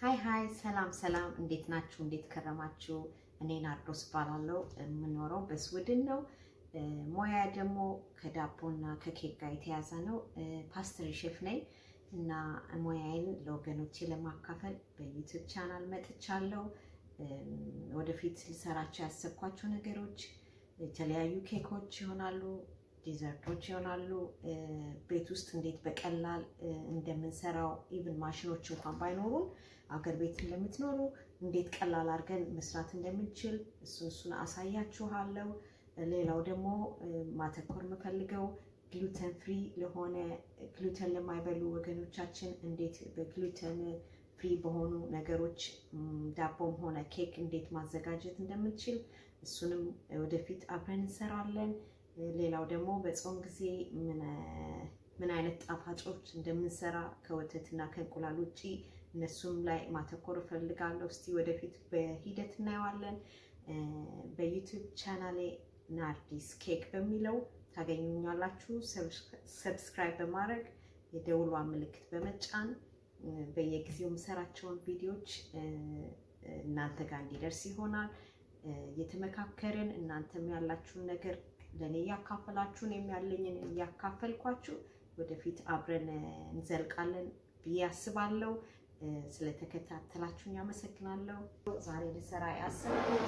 ሀይ ሀይ፣ ሰላም ሰላም፣ እንዴት ናችሁ? እንዴት ከረማችሁ? እኔ ናርዶስ እባላለሁ። የምኖረው በስዊድን ነው። ሙያ ደግሞ ከዳቦና ከኬክ ጋር የተያዘ ነው። ፓስተሪ ሼፍ ነኝ እና ሙያዬን ለወገኖቼ ለማካፈል በዩቲዩብ ቻናል መጥቻለሁ። ወደፊት ልሰራቸው ያሰብኳቸው ነገሮች የተለያዩ ኬኮች ይሆናሉ፣ ዲዘርቶች ይሆናሉ። ቤት ውስጥ እንዴት በቀላል እንደምንሰራው ኢቭን ማሽኖች እንኳን ባይኖሩን አገር ቤት እንደምትኖሩ እንዴት ቀላል አድርገን መስራት እንደምንችል እሱን እሱን አሳያችኋለሁ። ሌላው ደግሞ ማተኮር የምፈልገው ግሉተን ፍሪ ለሆነ ግሉተን ለማይበሉ ወገኖቻችን እንዴት በግሉተን ፍሪ በሆኑ ነገሮች ዳቦም ሆነ ኬክ እንዴት ማዘጋጀት እንደምንችል እሱንም ወደፊት አብረን እንሰራለን። ሌላው ደግሞ በጾም ጊዜ ምን አይነት ጣፋጮች እንደምንሰራ ከወተትና ከእንቁላል ውጭ እነሱም ላይ ማተኮር እፈልጋለሁ። እስቲ ወደፊት በሂደት እናየዋለን። በዩቲዩብ ቻናሌ ናርዲስ ኬክ በሚለው ታገኙኛላችሁ። ሰብስክራይብ በማድረግ የደውሏን ምልክት በመጫን በየጊዜው የምሰራቸውን ቪዲዮዎች እናንተ ጋር እንዲደርስ ይሆናል። እየተመካከርን እናንተም ያላችሁን ነገር ለእኔ እያካፈላችሁ እኔም ያለኝን እያካፈልኳችሁ ወደፊት አብረን እንዘልቃለን ብዬ አስባለሁ። ስለተከታተላችሁኝ አመሰግናለሁ። ዛሬ ልሰራ ያሰብኩት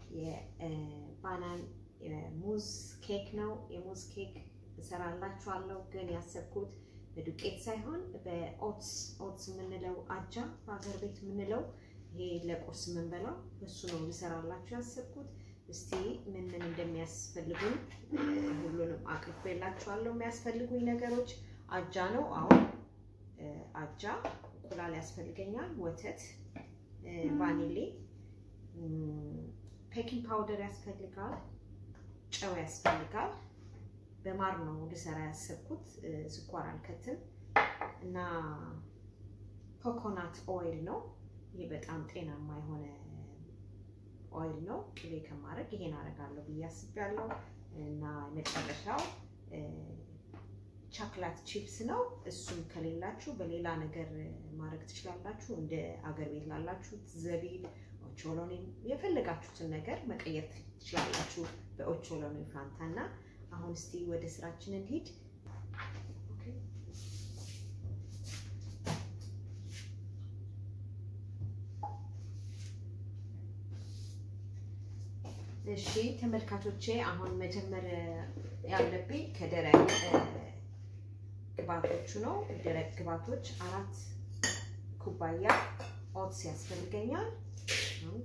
የባናን ሙዝ ኬክ ነው። የሙዝ ኬክ እሰራላችኋለሁ፣ ግን ያሰብኩት በዱቄት ሳይሆን በኦትስ ኦትስ የምንለው አጃ በሀገር ቤት የምንለው ይሄ ለቁርስ የምንበላው እሱ ነው ልሰራላችሁ ያሰብኩት። እስቲ ምን ምን እንደሚያስፈልጉኝ ሁሉንም አቅርቤላችኋለሁ። የሚያስፈልጉኝ ነገሮች አጃ ነው። አሁን አጃ፣ እንቁላል ያስፈልገኛል፣ ወተት፣ ቫኒሌ፣ ፔኪንግ ፓውደር ያስፈልጋል፣ ጨው ያስፈልጋል። በማር ነው ልሰራ ያሰብኩት፣ ስኳር አልከትም እና ኮኮናት ኦይል ነው። ይሄ በጣም ጤናማ የሆነ ኦይል ነው። ቅቤ ከማድረግ ይሄን አደርጋለሁ ብዬ አስቤያለሁ። እና መጨረሻው ቻክላት ቺፕስ ነው። እሱም ከሌላችሁ በሌላ ነገር ማድረግ ትችላላችሁ። እንደ አገር ቤት ላላችሁት ዘቢብ፣ ኦቾሎኒ የፈለጋችሁትን ነገር መቀየር ትችላላችሁ በኦቾሎኒ ፋንታ እና አሁን እስቲ ወደ ስራችን እንሂድ። እሺ ተመልካቾቼ፣ አሁን መጀመር ያለብኝ ከደረቅ ግባቶቹ ነው። ደረቅ ግባቶች አራት ኩባያ ኦትስ ያስፈልገኛል። አንድ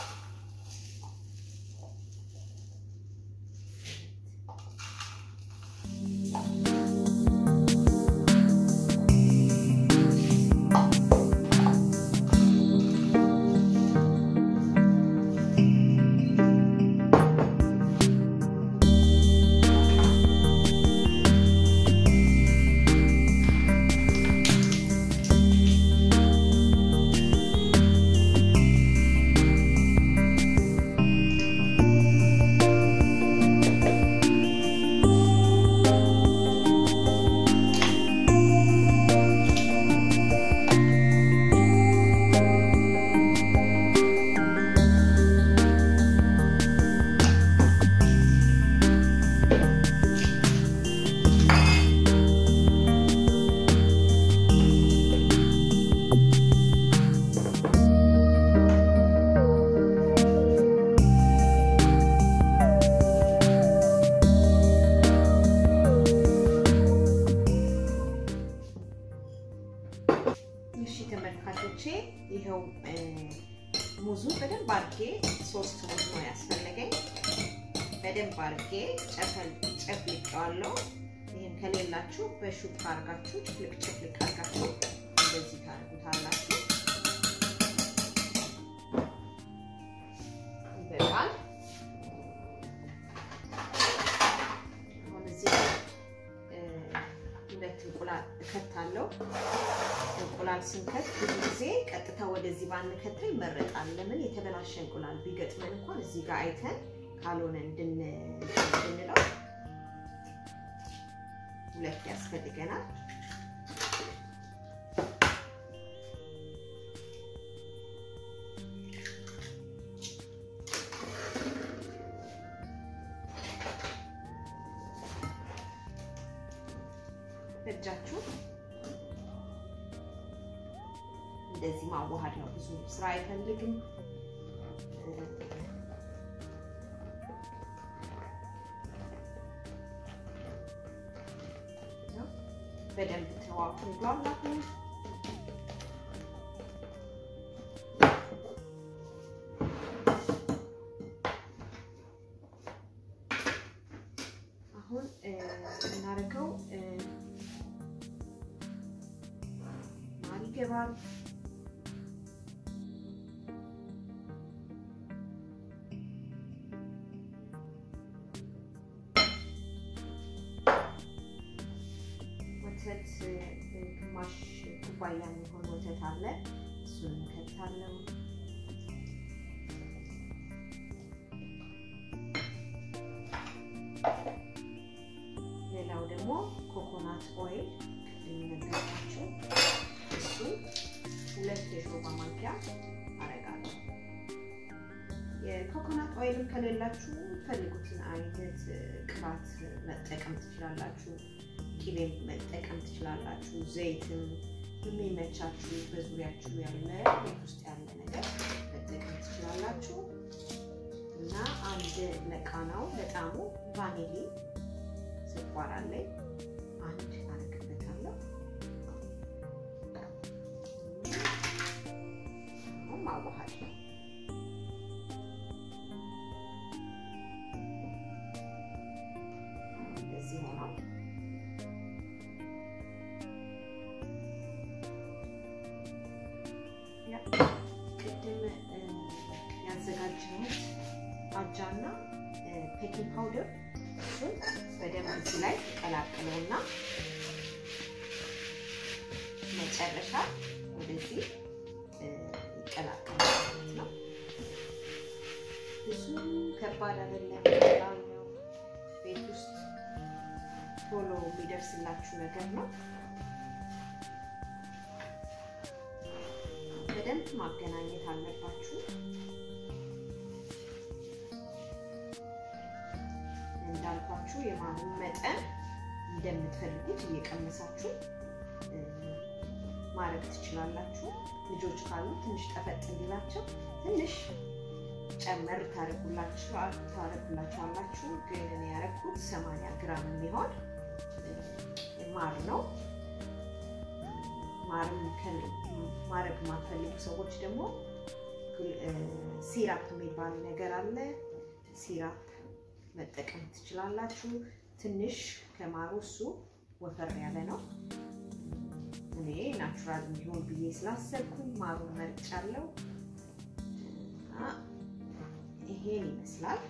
ተመልካቾቼ ይኸው ሙዙ በደንብ አድርጌ ሶስት ሙዝ ነው ያስፈለገኝ። በደንብ አድርጌ ጨፍልቄዋለሁ። ይህን ከሌላችሁ በሹካ አድርጋችሁ ጭፍልቅ ጭፍልቅ አድርጋችሁ እንደዚህ ታደርጉታላችሁ። ይበቃል። አሁን እዚህ ሁለት እንቁላል እከታለሁ። እንቁላል ስንከት ብዙ ጊዜ ቀጥታ ወደዚህ ባንከተል ይመረጣል። ለምን የተበላሸ እንቁላል ቢገጥመን እንኳን እዚህ ጋር አይተን ካልሆነ እንድንለው ሁለት ያስፈልገናል። በእጃችሁ እንደዚህ ማዋሃድ ነው። ብዙ ስራ አይፈልግም። በደንብ ተዋኩ ብሏላሁ። አሁን የምናደርገው ማር ይገባል። ወተት ግማሽ ኩባያ የሚሆን ወተት አለ። እሱን እንከታለን። ሌላው ደግሞ ኮኮናት ኦይል የሚነገራችሁ እሱ ሁለት የሾርባ ማንኪያ አረጋለሁ። የኮኮናት ኦይልም ከሌላችሁ ፈልጉትን አይነት ቅባት መጠቀም ትችላላችሁ። ቂቤም መጠቀም ትችላላችሁ። ዘይትም የሚመቻችሁ በዙሪያችሁ ያለ ቤት ውስጥ ያለ ነገር መጠቀም ትችላላችሁ እና አንድ ለቃናው ለጣሙ ቫኒሊ ስኳር አለኝ አንድ አረግበታለሁ። አሁን ማዋሃድ ነው። እንደዚህ ሆኗል። ቅድም ያዘጋጀሁት አጃና ፔኪንግ ፓውደር እሱን በደንብ እዚህ ላይ ቀላቅለውና መጨረሻ ወደዚህ ይቀላቀላል ማለት ነው። ብዙ ከባድ አይደለም፣ ቀላል ነው። ቤት ውስጥ ቶሎ የሚደርስላችሁ ነገር ነው። በደንብ ማገናኘት አለባችሁ። እንዳልኳችሁ የማሩን መጠን እንደምትፈልጉት እየቀመሳችሁ ማድረግ ትችላላችሁ። ልጆች ካሉ ትንሽ ጠፈጥ እንዲላቸው ትንሽ ጨመር ታረጉላችኋላችሁ። ግን እኔ ያረኩት ሰማንያ ግራም የሚሆን ማር ነው። ማርም ማድረግ የማትፈልጉ ሰዎች ደግሞ ሲራፕ የሚባል ነገር አለ። ሲራፕ መጠቀም ትችላላችሁ። ትንሽ ከማሩ እሱ ወፈር ያለ ነው። እኔ ናቹራል እንዲሆን ብዬ ስላሰብኩኝ ማሩን መርጫለሁ። ይሄን ይመስላል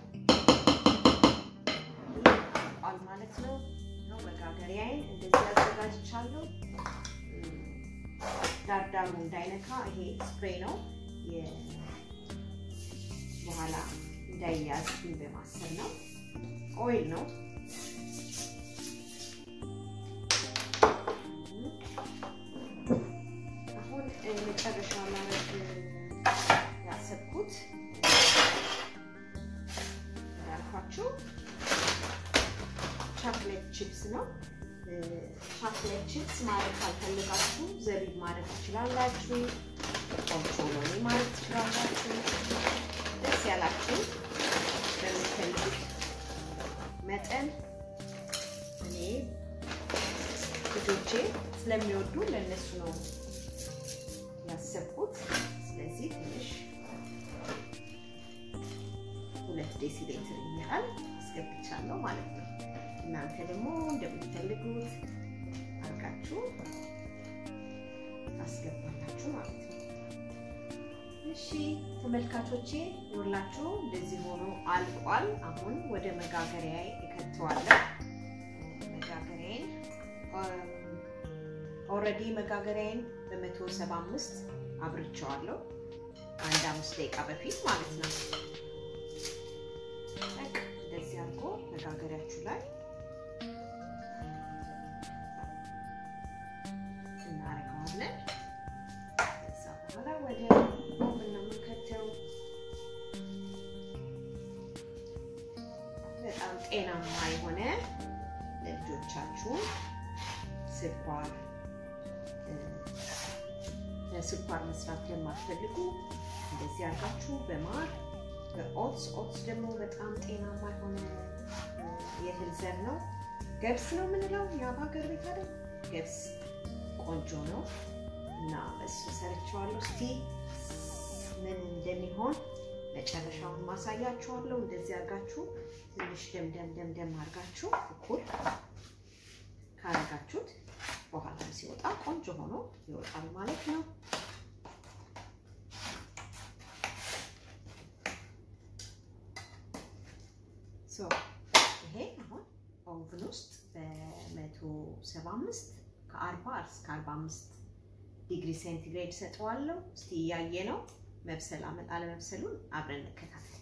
ቋል ማለት ነው። ነው መጋገሪያዬን እንደዚህ አዘጋጅቻለሁ። ዳርዳሩ እንዳይነካ ይሄ ስፕሬይ ነው በኋላ እንዳይያዝብኝ በማሰብ ነው። ኦይል ነው። አሁን መጨረሻ ማለት ያሰብኩት እንዳልኳችሁ ቻክሌት ቺፕስ ነው። ቻክሌት ቺፕስ ማድረግ ካልፈልጋችሁ ዘቢብ ማድረግ ትችላላችሁ። ኦቾሎኒ ማድረግ ትችላላችሁ። ደስ ያላችሁ በምትፈልጉት መጠን እኔ ልጆቼ ስለሚወዱ ለእነሱ ነው ያሰብኩት። ስለዚህ ትንሽ ሁለት ዴሲሌትር የሚያህል አስገብቻለሁ ማለት ነው። እናንተ ደግሞ እንደምትፈልጉት አድርጋችሁ ታስገባላችሁ ማለት ነው። እሺ ተመልካቾቼ ይኸውላችሁ እንደዚህ ሆኖ አልቋል። አሁን ወደ መጋገሪያ እከተዋለሁ። መጋገሪያዬን ኦልሬዲ መጋገሪያዬን በመቶ ሰባ አምስት አብርቸዋለሁ አንድ አምስት ደቂቃ በፊት ማለት ነው። እንደዚህ አድርጎ መጋገሪያችሁ ላይ እናደርገዋለን። ከዛ በኋላ ወደ ኦቭን ነው የምንከተው። በጣም ጤናማ የሆነ ለልጆቻችሁ ስኳር ስኳር መስራት ለማትፈልጉ እንደዚህ አድርጋችሁ በማር በኦትስ ኦትስ ደግሞ በጣም ጤናማ የሆነ የእህል ዘር ነው። ገብስ ነው የምንለው የአባ ሀገር ቤት አይደል? ገብስ ቆንጆ ነው እና እሱ ሰርቸዋለሁ። እስቲ ምን እንደሚሆን መጨረሻውን ማሳያችኋለሁ። እንደዚህ አድርጋችሁ ትንሽ ደምደም ደምደም አድርጋችሁ እኩል ካረጋችሁት በኋላ ሲወጣ ቆንጆ ሆኖ ይወጣል ማለት ነው። ይሄ አሁን ኦቭን ውስጥ በመቶ ሰባ አምስት ከአርባ እስከ አርባ አምስት ዲግሪ ሴንቲግሬድ ሰጠዋለሁ። እስቲ እያየ ነው መብሰል አለመብሰሉን አብረን እንከታተል።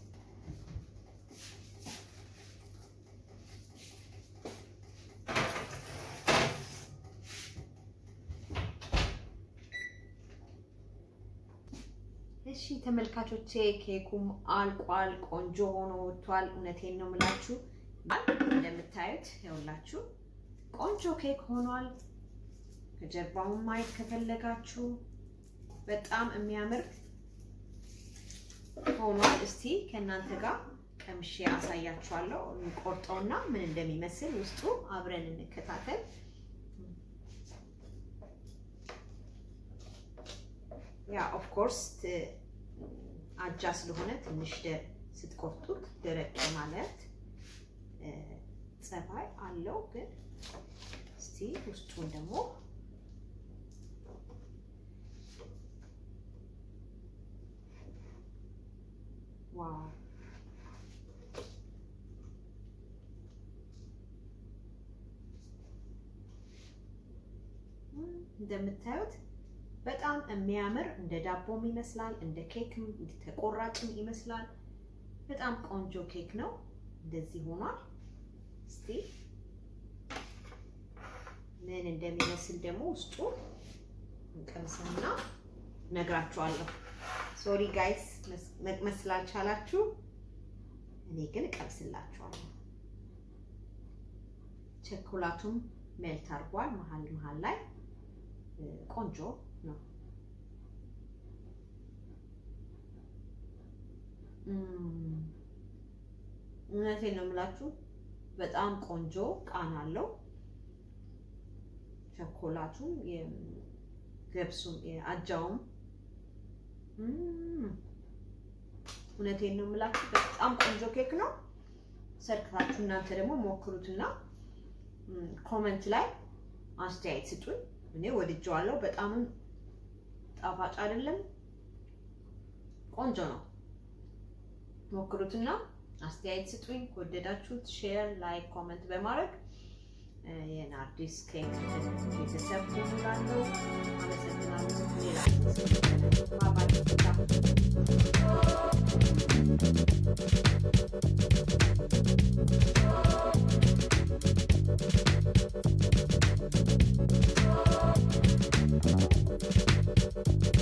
እሺ ተመልካቾቼ ኬኩም አልቋል፣ ቆንጆ ሆኖ ወጥቷል። እውነቴን ነው የምላችሁ። እንደምታዩት ይኸውላችሁ ቆንጆ ኬክ ሆኗል። ከጀርባውን ማየት ከፈለጋችሁ በጣም የሚያምር ሆኗል። እስቲ ከእናንተ ጋር ቀምሼ አሳያችኋለሁ። ቆርጠውና ምን እንደሚመስል ውስጡ አብረን እንከታተል። ያ ኦፍ ኮርስ አጃ ስለሆነ ትንሽ ስትቆርጡት ደረቅ ማለት ጸባይ አለው። ግን እስቲ ውስጡን ደግሞ ዋው እንደምታዩት በጣም የሚያምር እንደ ዳቦም ይመስላል፣ እንደ ኬክም ተቆራጭም ይመስላል። በጣም ቆንጆ ኬክ ነው። እንደዚህ ሆኗል። እስቲ ምን እንደሚመስል ደግሞ ውስጡ እንቀምሰና ነግራችኋለሁ። ሶሪ ጋይስ መቅመስ ስላልቻላችሁ፣ እኔ ግን እቀምስላችኋለሁ። ቸኮላቱም ሜልት አድርጓል መሀል መሀል ላይ ቆንጆ ነው። እውነቴን ነው የምላችሁ በጣም ቆንጆ ቃና አለው። ቸኮላቱም ገብሱም አጃውም እውነቴን ነው የምላችሁ በጣም ቆንጆ ኬክ ነው። ሰርክታችሁ እናንተ ደግሞ ሞክሩትና ኮመንት ላይ አስተያየት ስጡኝ። እኔ ወድጀዋለሁ። በጣምም ጣፋጭ አይደለም፣ ቆንጆ ነው። ሞክሩትና አስተያየት ስጡኝ። ከወደዳችሁት ሼር፣ ላይክ፣ ኮመንት በማድረግ የናርዲስ ኬክ ቤተሰብ ሆኑላለሁ። አመሰግናለሁ። ሌላ